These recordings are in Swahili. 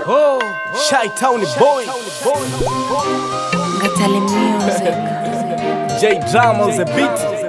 Oh, Shy Town boy. Ngatale music. J Drama on the beat.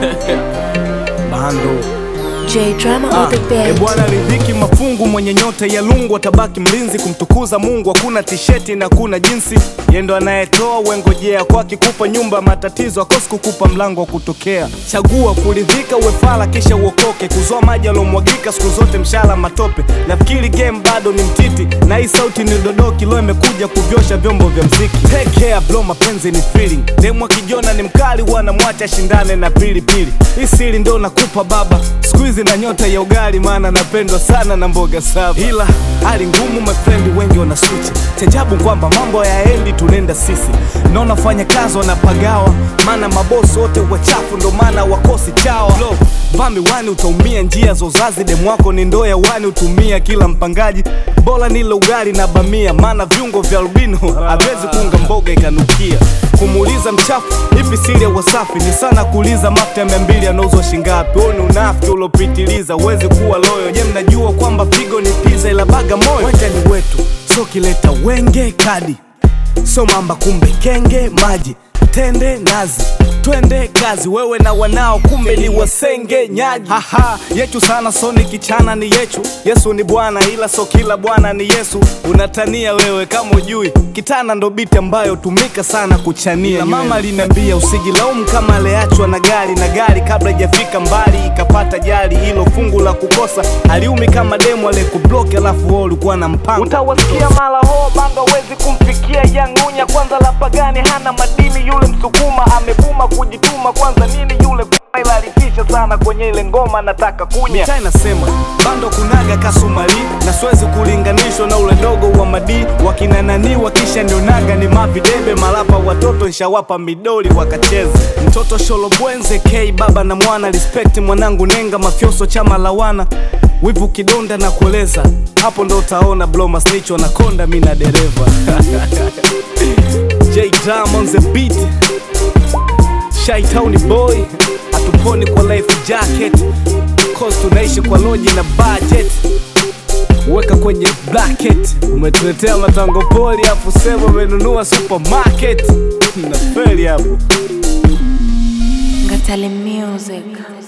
Bando. J drama Ah, on the e beat. bwana ridhiki mafungu mwenye nyota ya lungu atabaki mlinzi kumtukuza Mungu. Hakuna tisheti na kuna jinsi, yendo anayetoa wengojea kwake kupa nyumba matatizo akosi kukupa mlango wa kutokea. Chagua kuridhika uwefala kisha uokoke, kuzoa maji alomwagika siku zote mshala matope. Nafikiri game bado ni mtiti na hii sauti ni dodoki, leo imekuja kuvyosha vyombo vya mziki. Take care bro, mapenzi ni feeling. Demu akijona ni mkali, wanamwacha shindane na pilipili. Hii siri ndo nakupa baba, siku hizi na nyota ya ugali, maana napendwa sana na mboga saba. Ila hali ngumu, my friend wengi wana switch. Chajabu kwamba mambo yaendi, tunaenda sisi na unafanya kazi wanapagawa, maana mabosi wote wachafu, ndo maana wakosi chawa. Lo, Bambi wani utaumia njia za uzazi, demu wako ni ndoo ya wani utumia kila mpangaji. Bora nile ugali na bamia, maana viungo vya albino haviwezi kuunga mboga ikanukia. Kumuuliza mchafu ipi siri ya wasafi ni sana kuuliza mafuta ya mia mbili yanauzwa shingapi. Huo ni unafiki uliopitiliza, huwezi kuwa loyo. Je, mnajua kwamba figo ni pizza ila baga moyo? Wacha ni wetu, so kileta wenge kadi so mamba kumbe kenge maji tende nazi twende kazi wewe na wanao kumbe ni wasenge nyaji haha yetu sana so ni kichana ni yechu yesu ni bwana ila so kila bwana ni yesu unatania wewe kama ujui kitana ndo biti ambayo tumika sana kuchania na mama aliniambia usijilaumu kama aliachwa na gari na gari kabla ijafika mbali ikapata jali hilo fungu la kukosa aliumi kama demu aliyekubloki alafu wewe ulikuwa na mpango utawasikia mara ho banga wezi kumfikia yangunya kwanza la pagani hana madini yule msukuma amebuma kujituma kwanza nini yule ila alitisha sana kwenye ile ngoma nataka kunya mitaa inasema bando kunaga kasumali na siwezi kulinganishwa na ule dogo wa madi wakinananiwa kisha nionaga ni mavidebe malapa watoto nshawapa midoli wakacheza mtoto sholobwenze k baba na mwana respect mwanangu nenga mafyoso chama lawana wivu kidonda na kueleza hapo ndo utaona bloma snitch wanakonda mi na dereva J Drum on the beat Shy Town boy hatuponi kwa life jacket cause tunaishi kwa loji na budget weka kwenye bracket umetuletea matango poli afu sema umenunua supermarket na feli hapo Ngatale music.